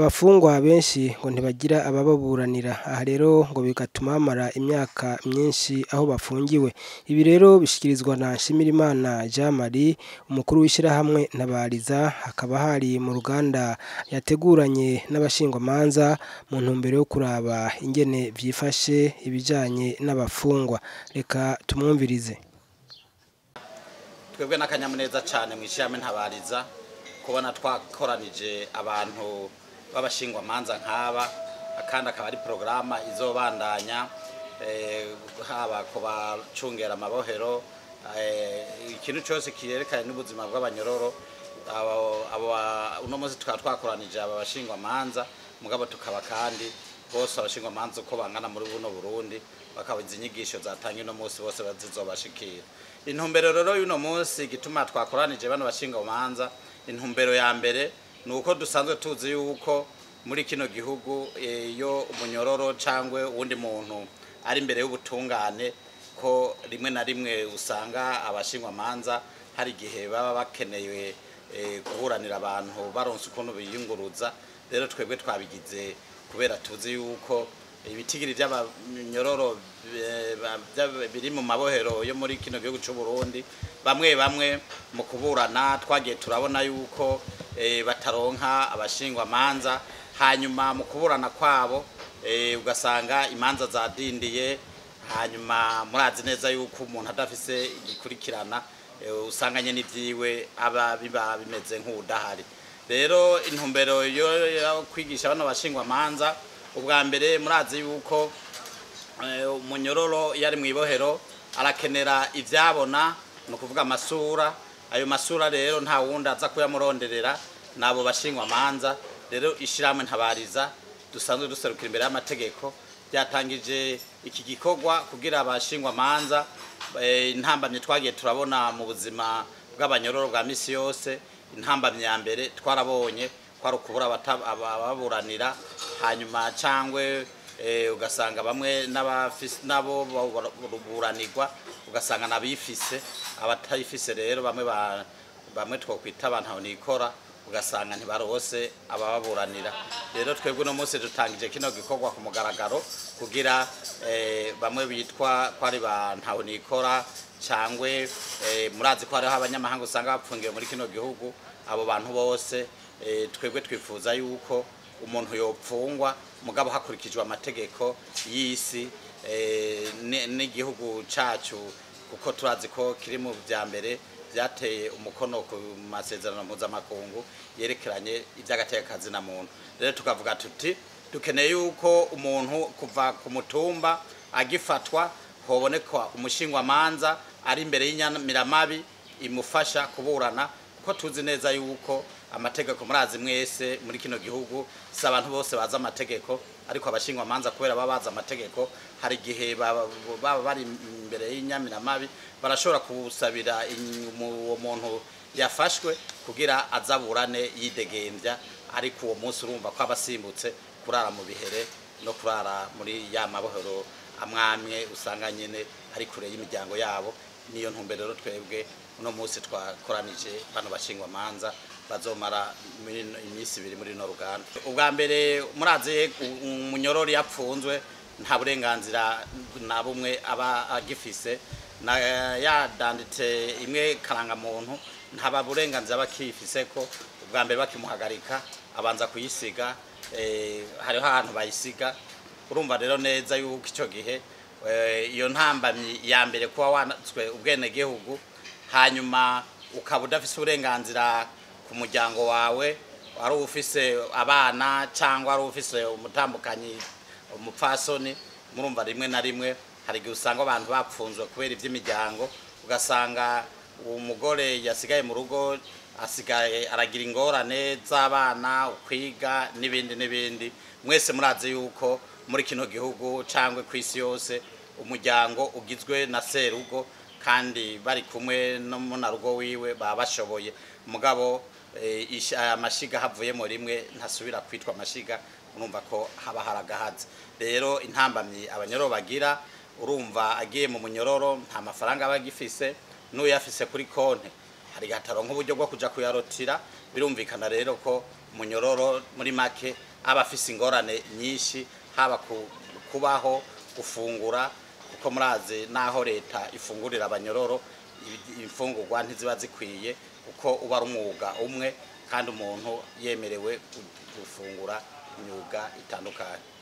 abafungwa benshi ngo ntibagira abababuranira aha rero ngo bigatuma bamara imyaka myinshi aho bafungiwe ibi rero bishikirizwa na Nshimirimana Jean Marie umukuru w'ishirahamwe Ntabariza hakaba hari mu ruganda yateguranye n'abashingwamanza mu ntumbero yo kuraba ingene vyifashe ibijanye n'abafungwa reka tumwumvirize twebwe n'akanyamuneza cyane mu ishirahamwe Ntabariza kubona twakoranije abantu b'abashingwamanza nk'aba kandi akaba ari porogaramu izobandanya haba ku bacungera amabohero ikintu cyose kirerekanye n'ubuzima bw'abanyororo uno munsi tukaba twakoranije aba bashingwamanza mugabo tukaba kandi bose abashingwamanza uko bangana muri buno burundi bakaba izi nyigisho zatanga uno munsi bose bazizobashikira intumbero rero y'uno munsi gituma twakoranije bano bashingwamanza intumbero ya mbere ni uko dusanzwe tuzi yuko muri kino gihugu iyo umunyororo cyangwa uwundi muntu ari imbere y'ubutungane ko rimwe na rimwe usanga abashingwamanza hari igihe baba bakeneye kuburanira abantu baronse ukuntu biyunguruza rero twebwe twabigize kubera tuzi yuko ibitigiri by'abanyororo biri mu mabohero yo muri kino gihugu cy'u Burundi bamwe bamwe mu kuburana twagiye turabona yuko bataronka abashingwamanza hanyuma mu kuburana kwabo ugasanga imanza zadindiye hanyuma murazi neza yuko umuntu adafise igikurikirana usanganye n'ibyiwe aba biba bimeze nk'udahari rero intumbero yo kwigisha bano bashingwamanza ubwa mbere murazi yuko umunyororo iyo ari mu ibohero arakenera ibyabona ni ukuvuga amasura ayo masura rero nta wundi aza kuyamuronderera ni abo bashingwamanza rero ishyirahamwe ntabariza dusanzwe duserukira imbere y'amategeko byatangije iki gikorwa kugira abashingwamanza intambamye twagiye turabona mu buzima bw'abanyororo bwa minsi yose intambamye ya mbere twarabonye kwari ukubura ababuranira hanyuma cyangwa ugasanga bamwe nabo buranirwa ugasanga n'abifise abatayifise rero bamwe bamwe twakwita abantu nikora ugasanga ntibarose abababuranira rero twebwe uno munsi dutangije kino gikorwa ku mugaragaro kugira bamwe bitwa ko ari ba nikora cyangwa murazi ko hariho abanyamahanga usanga bapfungiwe muri kino gihugu abo bantu bose twebwe twifuza yuko umuntu yopfungwa mugabo hakurikijwe amategeko y'isi n'igihugu cyacu kuko turazi ko kiri mu bya mbere byateye umukono ku masezerano mpuzamakungu yerekeranye iby'agatekakazi na muntu rero tukavuga tuti dukeneye yuko umuntu kuva ku mutumba agifatwa hoboneka umushingwamanza ari imbere y'inyamiramabi imufasha kuburana kuko tuzi neza yuko amategeko murazi mwese muri kino gihugu si abantu bose bazi amategeko ariko abashingwamanza kubera baba bazi amategeko hari igihe baba bari imbere y'inyamiramabi barashobora gusabira uwo muntu yafashwe kugira azaburane yidegembya ariko uwo munsi urumva ko aba asimbutse kurara mu bihere no kurara muri ya mabohero amwamwe usanga nyine ari kure y'imiryango yabo niyo ntumbero rero twebwe uno munsi twakoranije bano bashingwamanza bazomara iminsi ibiri muri no ruganda ubwa mbere murazi umunyorori yapfunzwe nta burenganzira na bumwe aba agifise yadanditse imwe karangamuntu nta burenganzira bakifise ko ubwa mbere bakimuhagarika abanza kuyisiga hariho ahantu bayisiga urumva rero neza yuko icyo gihe iyo ntambamyi ya mbere kuba wanatswe ubwenegihugu hanyuma ukaba udafise uburenganzira ku muryango wawe wari ufise abana cyangwa wari ufise umutambukanyi umupfasoni murumva rimwe na rimwe hari igihe usanga abantu bapfunzwe kubera iby'imiryango ugasanga umugore yasigaye mu rugo asigaye aragira ingorane z'abana ukwiga n'ibindi n'ibindi mwese murazi yuko muri kino gihugu cyangwa ku isi yose umuryango ugizwe na serugo kandi bari kumwe n'umunarugo wiwe baba bashoboye mugabo amashiga havuyemo rimwe ntasubira kwitwa amashiga urumva ko haba haragahatse rero intambamyi abanyororo bagira urumva agiye mu munyororo nta mafaranga aba agifise n'uyafise kuri konti hari gataronka uburyo bwo kuja kuyarotira birumvikana rero ko munyororo muri make aba afise ingorane nyinshi haba ku- kubaho gufungura kuko murazi naho leta ifungurira abanyororo ibi- imfungurwa ntiziba zikwiye kuko uba ari umwuga umwe kandi umuntu yemerewe gu- gufungura imyuga itandukanye